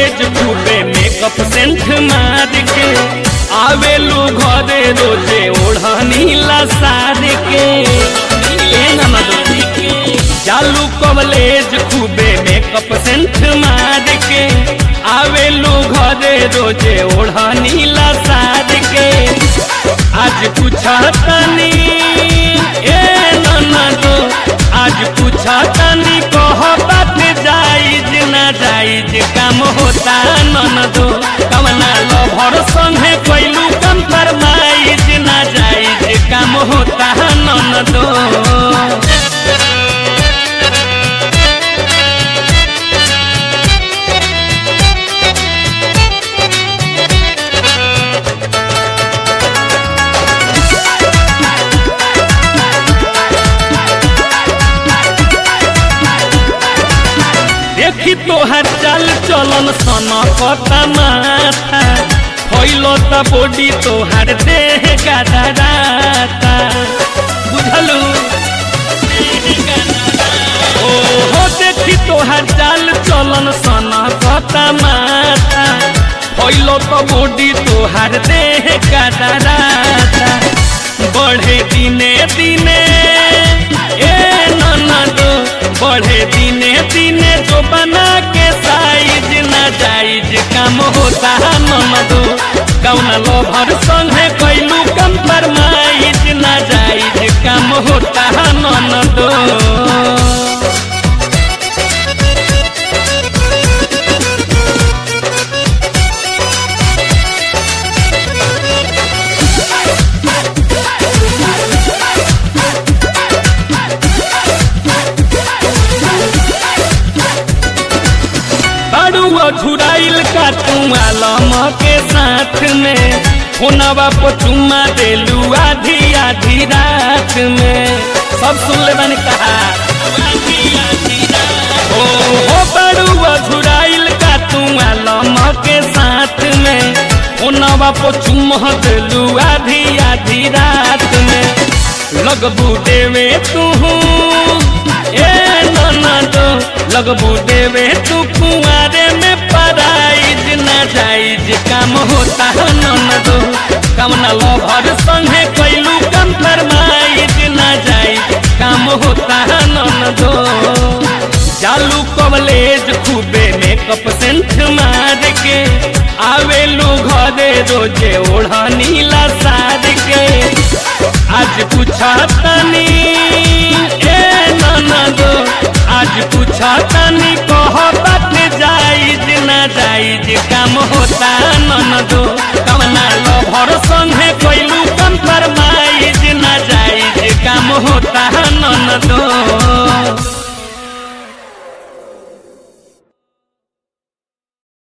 college खूबे makeup scent मार के आवेलू घरे रोजे ओढ़नी लसार के ए ननद चालू कॉलेज खूबे मेकअप सेंट मार के आवेलू घरे रोजे ओढ़नी लसार के आज पूछा तनी ए ननदो आज पूछा तनी कह बात जाइज ना जाइज काम होता ननदो कवना लभर संगे कैलू कम फरमाइज ना जाइज काम होता ननदो देखी तोहर चाल चलन सन कता माथा फैलो त बॉडी तोहर देह गदराता बुझलू ओ हो देखी तोहर चाल चलन सन कता माथा फैलो त बॉडी तोहर देह गदराता बढ़े दिने दिने ए ननदो बढ़े दिने दिने जो बना के साइज ना जाइज काम होता ननदो कौन लोभर संगे कैलू कम फरमाइज ना जाइज काम होता ननदो बाड़ुआ झुराइल का तू आलम के साथ में फोनवा पर चुम्मा देलू आधी आधी रात में सब सुन ले मैंने कहा ओ हो बाड़ुआ झुराइल का तू आलम के साथ में फोनवा पर चुम्मा देलू आधी आधी रात में लगबू देवे तू ए ननदो लगबू देवे तू कुआरे में पराइज ना जाइज काम होता ननदो कमना लभर संगे कैलू कम फरमाइज ना जाइज काम होता ननदो चालू कॉलेज खूबे मेकअप सेंट मार के आवेलू घरे रोजे ओढ़नी लसार के आज पूछा तनी ए ननदो आज पूछा तनी कह बात जाइज ना जाइज काम होता ननदो कवना लभर संगे कैलू कम फरमाइज ना जाइज काम होता ननदो